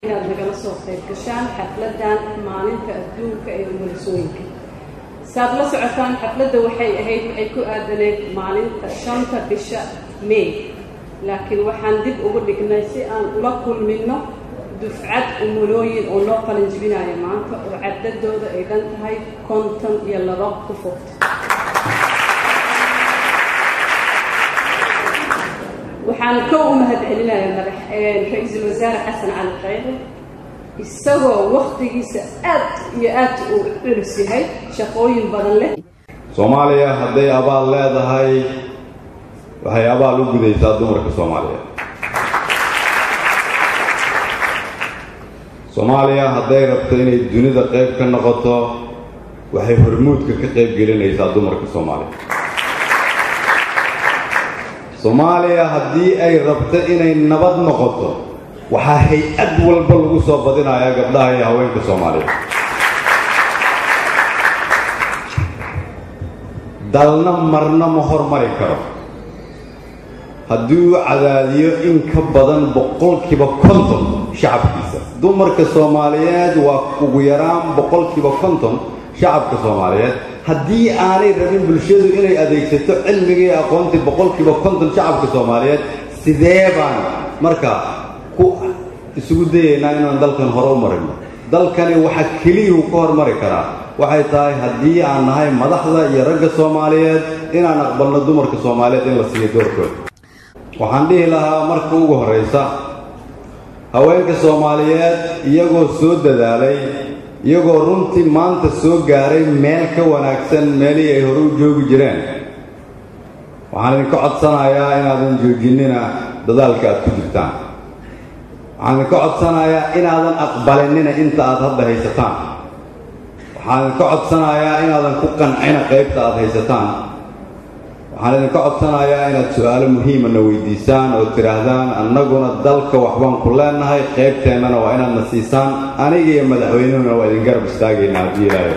inaad nagala soo qayb gashaan xafladan maalinta adduunka ee umulisooyinka saad la socotaan xafladda waxay ahayd waxay ku aadaneed maalinta shanta bisha may laakiin waxaan dib ugu dhignay si aan ula kulmino dufcad umulooyin oo loo qalin jibinayo maanta oo cadadooda ay dhan tahay konton iyo laba ku fogta waxaan ka u mahadcelinaya madax ra-iisul wasaare xasan cali khayre isagoo waktigiisa aad iyo aad uu culus yahay shaqooyin badan leh soomaaliya hadday abaal leedahay waxay abaal u gudaysaa dumarka soomaaliyeed soomaaliya hadday rabto inay dunida qayb ka noqoto waxay hormuudka ka qayb gelinaysaa dumarka soomaaliya soomaaliya haddii ay rabto inay nabad noqoto waxaa hay-ad walba lagu soo badinayaa gabdhaha iyo haweenka soomaaliyeed dalna marna ma hormari karo haddii uu cadaadiyo in ka badan boqolkiiba konton shacabkiisa dumarka soomaaliyeed waa ugu yaraan boqolkiiba konton shacabka soomaaliyeed haddii aanay rabin bulshadu inay adeegsato cilmigii aqoontii boqolkiiba konton shacabka soomaaliyeed sidee baan markaa ku isugu dayaynaa inaan dalkan hore u marino dalkani waxa keliyuu ka hormari karaa waxay tahay haddii aan nahay madaxda iyo ragga soomaaliyeed inaan aqbalno dumarka soomaaliyeed in la siiyo doorkooda waxaan dhihi lahaa marka ugu horraysa haweenka soomaaliyeed iyagoo soo dadaalay iyagoo runtii maanta soo gaaray meel ka wanaagsan meelihii ay hore u joogi jireen waxaan idinka codsanayaa inaadan joojinina dadaalka aad ku jirtaan waxaan idinka codsanayaa inaadan aqbalinina inta aad hadda haysataan waxaan idinka codsanayaa inaadan ku qancina qaybta aad haysataan waxaan idinka codsanayaa inaad su-aalo muhiimana weydiisaan oo tidhaahdaan annaguna dalka waxbaan ku leenahay qaybteennana waa inaad na siisaan aniga iyo madaxweynuhuna waa idin garab istaagaynaa haddii ilaahay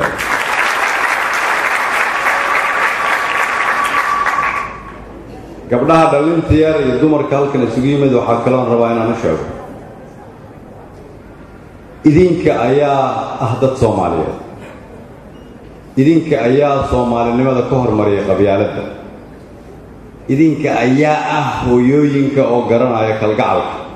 gabdhaha dhallinta yar iyo dumarka halkan isugu yimid waxaa kaloon rabaa inaan u sheego idinka ayaa ah dad soomaaliyeed idinka ayaa soomaalinimada ka hormariya qabyaaladda idinka ayaa ah hooyooyinka oo garanaya kalgacalka